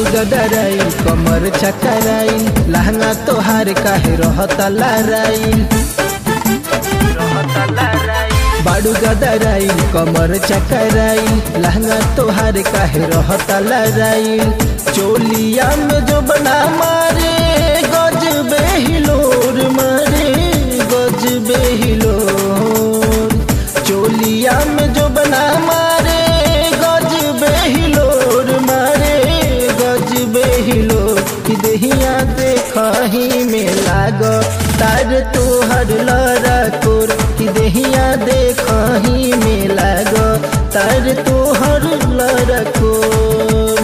गदराइल कमर चकराइल लहंगा तोहार काहे रहता लहराइल बाड़ू गदराइल कमर चकराइल लहंगा तोहार काहे रहता लहराइल चोलिया में जो बना मारे गज बेहिलोर मारे गज बेहिलोर चोलिया में जो बना मारे गज बेहिलोर मारे गज बेहिलोर कि दहिया देखही में लाग तार तोहर लड़ा कोर कि दहिया देखही में लाग तार तोहर लड़ा कोर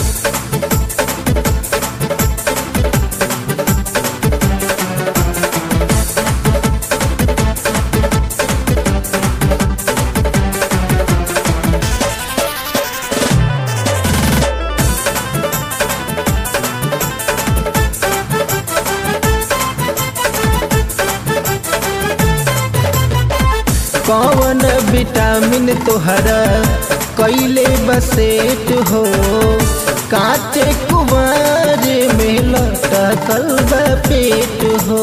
कौन विटामिन तोहरा कैले बसेट हो काचे कुमार में लटकल बा पेट हो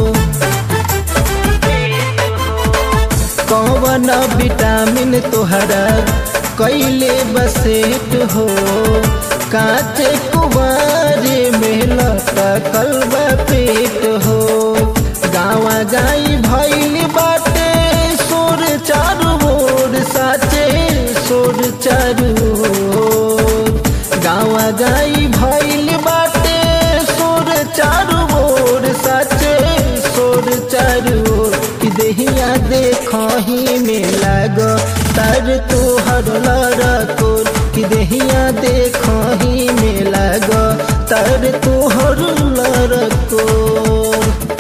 कौन विटामिन तोहरा कैले बसेट हो काचे कुमार में लटकल बा पेट हो गावा गाई भैल बाटे सोर चारू ओर साचे सोर चारू ओर गावा गाई भैल बाटे सोर चारू ओर साचे सोर चारू ओर कि देहिया देखही में लाग तर तोहर लड़कोर कि देहिया देखही में लाग तर तोहर लड़कोर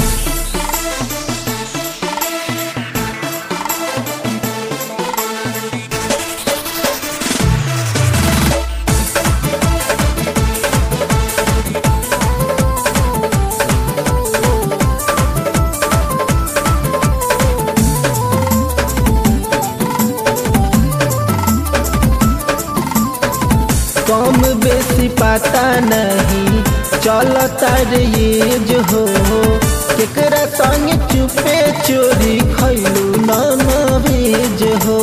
कम बेसी पता नहीं चलता रे ये जो हो केकरा संग चुपे चोरी खैलू न भेज हो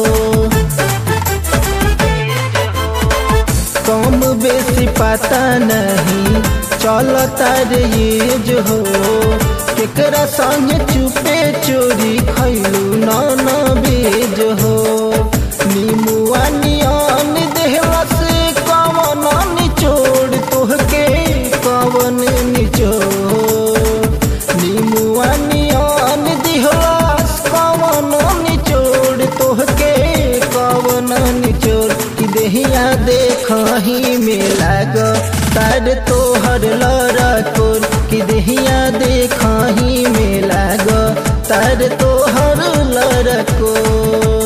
कम बेसी पता नहीं चलता रे ये जो हो केकरा संग चुपे चोरी खैलू न भेज हो नीमुआ नियन देहला से कवन निचोड़ तोहके कवन निचोड़ नीमुआ नियन दिहलास कवन निचोड़ तोहके कवन निचोड़ कि देहिया देखही में लाग तार तोहर लड़कोर कि देहिया देखही में लाग तार तोहर लड़कोर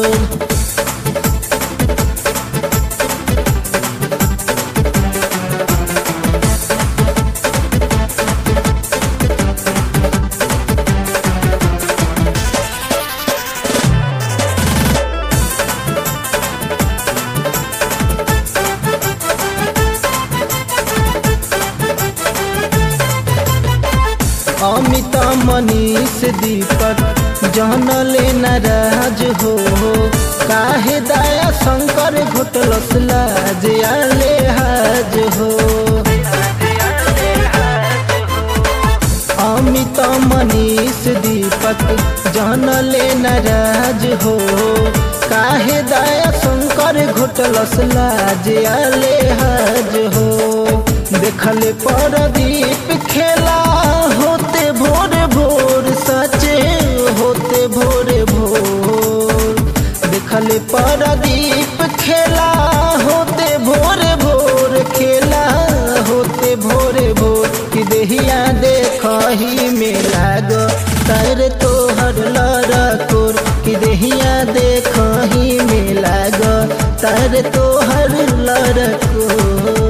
अमित मनीष दीपक जन लेना राज हो काहे दया शंकर घोटलस लाज आले हाज हो अमित मनीष दीपक जन लेना राज हो काहे दया शंकर घोटलस लाज आले हाज हो देखल परदीप खेला होते भोर भोर सचे होते भोर भोर देखल परदीप खेला होते भोर भोर खेला होते भोर भोर कि देहिया देखही में लाग तर तोहर लड़कोर कि देहिया देखही में लाग तर तोहर लड़कोर